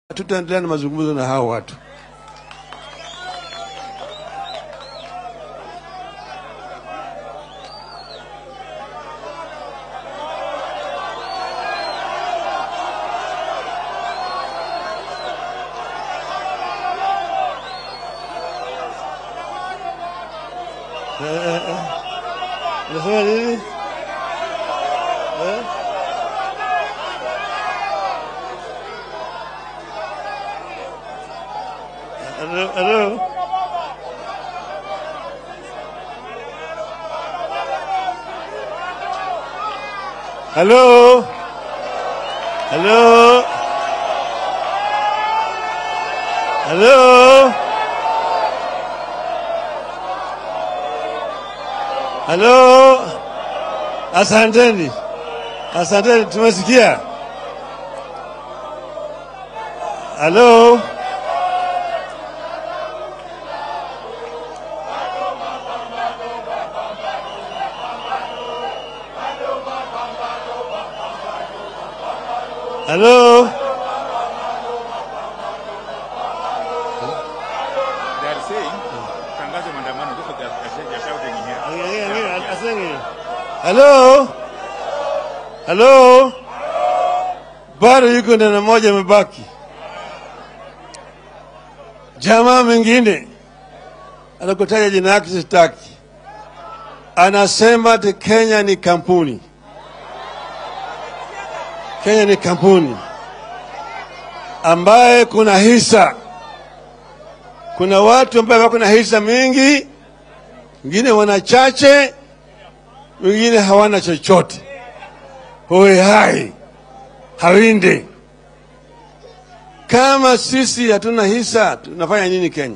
tutaendelea na mazungumzo na hao watu. Unasema nini? Eh? Hello, hello. Hello. Hello. Hello. Hello. Asanteni. Asanteni, tumesikia. Hello. Hello. They are saying, tangazo maandamano, those are the- they are shouting in here. Hello. Hello. Bado yuko neno moja imebaki. Jamaa mwingine anakutaja jina yake sitaki, anasema ati Kenya ni kampuni. Kenya ni kampuni ambaye kuna hisa, kuna watu ambaye wako na hisa mingi, wengine wana chache, wengine hawana chochote. Hoe hai hawinde. Kama sisi hatuna hisa, tunafanya nini Kenya?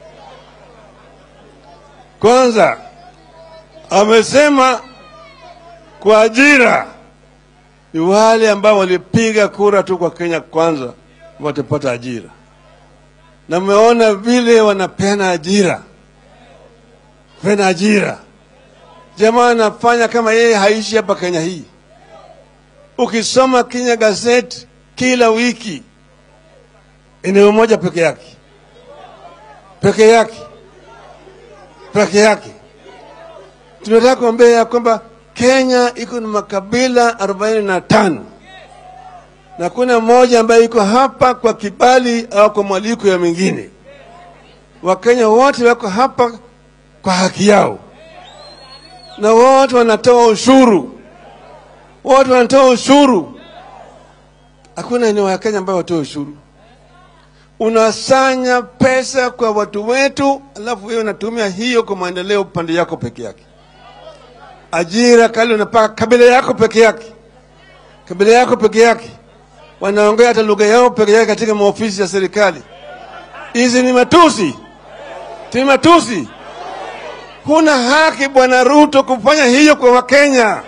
Kwanza amesema kwa ajira ni wale ambao walipiga kura tu kwa Kenya kwanza watapata ajira, na mmeona vile wanapeana ajira, peana ajira. Jamaa anafanya kama yeye haishi hapa Kenya hii. Ukisoma Kenya Gazette kila wiki, eneo moja peke yake, peke yake, peke yake. Tunataka kuambia ya kwamba Kenya iko na makabila arobaini na tano na kuna mmoja ambaye iko hapa kwa kibali au kwa mwaliko ya mingine. Wakenya wote wako hapa kwa haki yao, na wote wanatoa ushuru, wote wanatoa ushuru. Hakuna eneo ya Kenya ambayo watoe ushuru. Unasanya pesa kwa watu wetu, alafu wewe unatumia hiyo kwa maendeleo upande yako peke yake ajira kale unapaka kabila yako peke yake, kabila yako peke yake, wanaongea hata lugha yao peke yake katika maofisi ya serikali. Hizi ni matusi, ni matusi. Huna haki Bwana Ruto kufanya hiyo kwa Wakenya.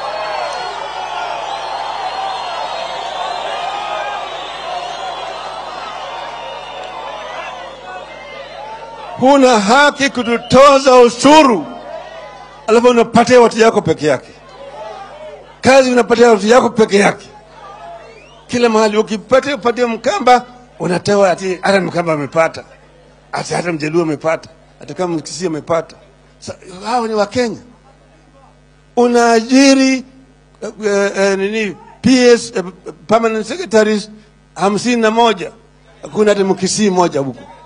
Huna haki kututoza ushuru alafu unapatia watu yako peke yake, kazi unapatia watu yako peke yake. Kila mahali ukipata upatie Mkamba unatoa ati hata Mkamba amepata, ati hata Mjaluo amepata, hata kama Mkisii amepata. Sa- Hao ni Wakenya. Unaajiri uh, uh, nini PS uh, permanent secretaries hamsini na moja, hakuna hata Mkisii moja huko